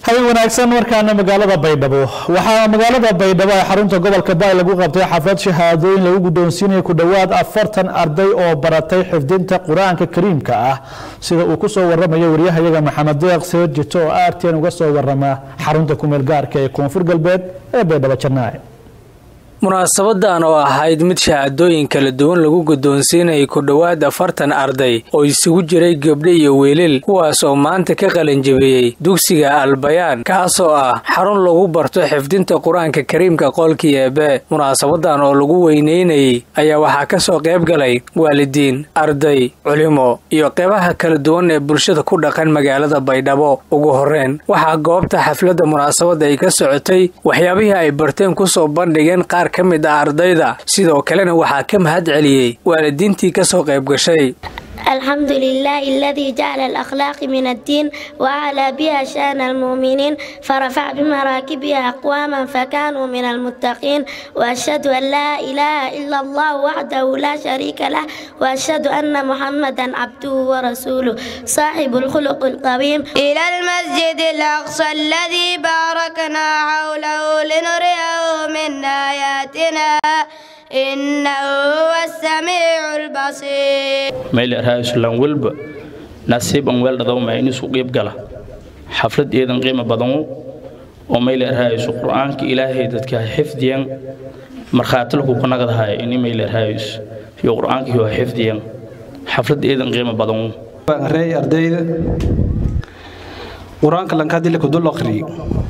habeen wanaagsan markaana magaalada baydhabo waxaa magaalada baydhabo ee xarunta gobolka baay lagu qabtay xaflad shahaadooyin lagu guddoonsiinaya ku dhowaad afartan arday oo baratay xifdinta qur-aanka kariimka ah sida uu ku soo waramayo waryahayaga maxamed deeq seejito oo aarteen uga soo warama xarunta kumeel gaarka ee koonfur galbeed ee baydhabo janaaye munaasabadan oo ahayd mid shahaadooyin kala duwan lagu guddoonsiinayay ku dhowaad afartan arday oo isugu jiray gabdho iyo wiilil kuwaas oo maanta ka qalanjabiyey dugsiga albayaan kaasoo ah xarun lagu barto xifdinta qur-aanka kariimka qoolkii eebe munaasabadan oo lagu weyneynayey ayaa waxaa ka soo qayb galay waalidiin arday culimo iyo qeybaha kala duwan ee bulshada ku dhaqan magaalada baydhabo ugu horreyn waxaa goobta xafladda munaasabadda ay ka socotay waxyaabihii ay barteen kusoo bandhigeen qaar ka mid ah ardayda sidoo kalena waxaa ka mahad celiyey waalidiintii ka soo qayb gashay الحمد لله الذي جعل الأخلاق من الدين وأعلى بها شأن المؤمنين فرفع بمراكبها أقواما فكانوا من المتقين وأشهد أن لا إله إلا الله وحده لا شريك له وأشهد أن محمدا عبده ورسوله صاحب الخلق القويم إلى المسجد الأقصى الذي باركنا حوله لنريه من آياتنا إنه هو السميع البصير maylerhaaysulan welba nasiib an weeldhadawma inisu qiib gala xaflad eedan qiimo badanu oo maylerhaaysu qur-aanka ilaahay dadka xifdiyan markhaatilku kunagadahay ini maylerhaayus iyo qur-aanka iyo xifdiyan xaflad eedan qiimo badanu reey ardayda qur-aanka lankadile kudul akhriyo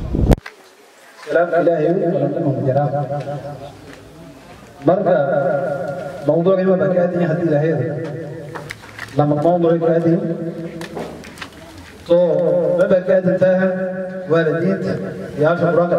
marka mawduucii waa baan ka aadanya haddii ilaahayda lama mawduuci ka aadayo soo ma baan ka aadantaha waalidiinta yaasha qur-aanka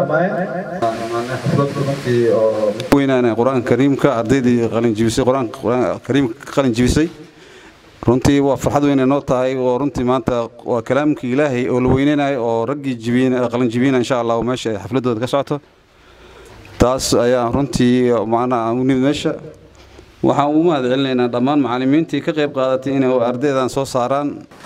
dhammaayeen weynaana qur-aanka kariimka ardaydii qalinjibisay qur-aanka kariimka qalin jibisay runtii waa farxad weyn noo tahay oo runtii maanta waa kalaamkii ilaahay oo la weyneynayo oo raggii jibiin qalin jibiina insha allah meesha xafladooda ka socoto taas ayaa runtii macnaha u nimid meesha waxaan u mahad celinaynaa dhammaan macallimiintii ka qayb qaadatay inay ardaydan soo saaraan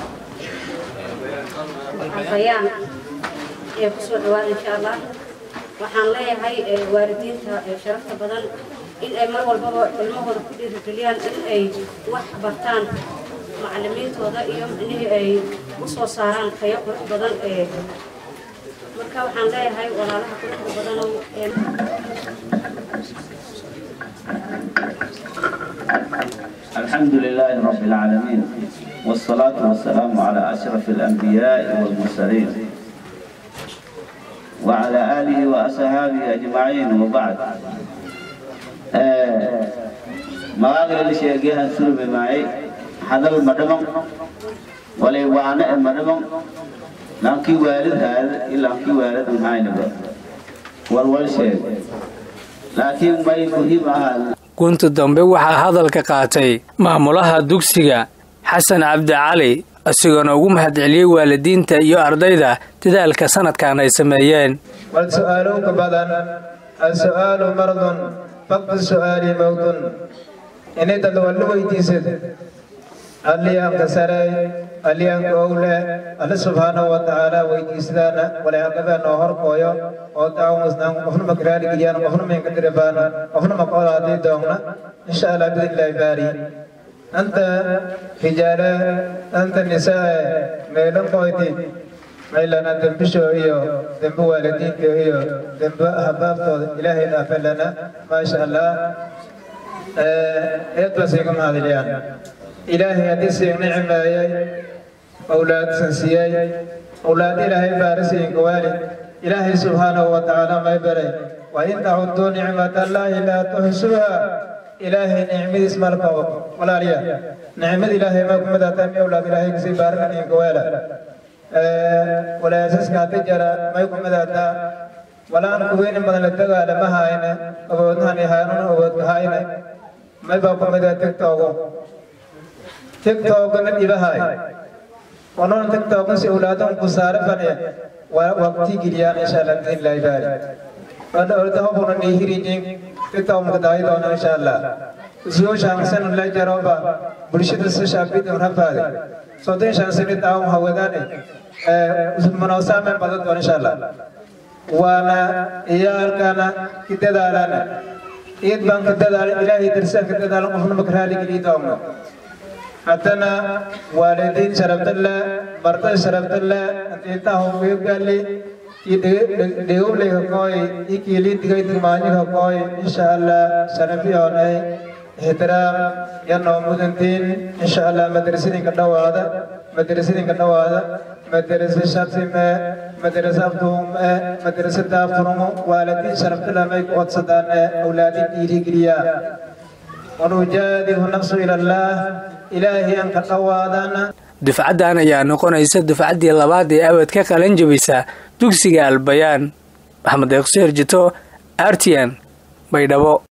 albayaan ee ku soo dhawaada insha allah waxaan leeyahay waalidiinta sharafta badan in ay mar walbaba ilmahooda ku dhiirigeliyaan in ay wax bartaan macallimiintooda iyo micnihii ay u soo saaraan tayo qurux badan ee marka waxaan leeyahay walaalaha quruxda badanow الحمد لله رب العالمين والصلاة والسلام على أشرف الأنبياء والمرسلين وعلى آله وأصحابه أجمعين وبعد مغاقل اللي شيئا سلم معي هذا المدمم ولي وانا المدمم لكن والد هذا إلا لكن والد معين والوال شيء لكن ما يفهم هذا gunta dambe waxaa hadalka qaatay maamulaha dugsiga xasan cabdi cali isagoona ugu mahad celiyey waalidiinta iyo ardayda dadaalka sanadkan ay sameeyeen والسؤالون بدن السؤال مرض فقد السؤال موت إن تدولوا ويتيسد اللي أنكسري اللي أنكولة الله سبحانه وتعالى ويتيسدانا ولا يقبل نهر قويا وتعاون مسنا وفن مكرالي كيان وفن من كدربانا وفن مقالاتي دونا إن شاء الله بإذن الله باري أنت رجالة أنت نساء ميلن قويتي maylana dembisho iyo dembe waalidiinta iyo dembe habaabtooda ilaahay dhaafe lana maasha allah eed baa siiga mahadiliyaan ilaahay haddii siin nicmeeyey awlaadsan siiyey awlaad ilaahay baarisiinka waalid ilaahay subxaanahu wa tacaala may baray wa in tacuduu nicmat allaahi laa tuxsuha ilaahay nicmadiis malka walaaliya nicmad ilaahay ma kumadaata mi awlaad ilaahay kasii baarinaninka waala walaasaska haddi jara may kumadaata walaan kuweyni badan la tagaala ma hayne awoodnahan haanuna awoodka hayne may baa kumadaa tigtogo tiktogna dhibahay onon tiktogna si awlaadan ku saare fane waqti geliyaan insha allah biidnillahi baari wanda ordahobuna nihirijin tiktok mukadaay doona insha allah soo shaansan la jaroba bulshada si shaabidin rafaade soddon shan sano daawam hawadaane manoosaameen badan doon insha allah waana iyaalkana ki dadaalana iid baan ka dadaalan ilaahay darsaan ka dadaalan qofna maka raaligeliyi doogno haddana waalidiin sharafdalla martada sharafdalla intahu geebgaali dhegowley hakooy ikiilin digaydig maanyig hakooy insha allah sharafiyoonay ixtiraam yanoo mudantiin insha allah madrasadinka dhawaada madrasadinka dhawaada madrasa shatime madrasa abduume madrasa daafurumo waalidiin sharafdalla may ku codsadaan awlaadin dhiirigeliyaa wanujaadihu nafsu ila allah ilaahay aan ka dhawaadana dufcaddan ayaa noqonaysa dufcaddii labaad ee abad ka qalan jabisa dugsiga albayaan maxamed eeqseer jito artian baydhabo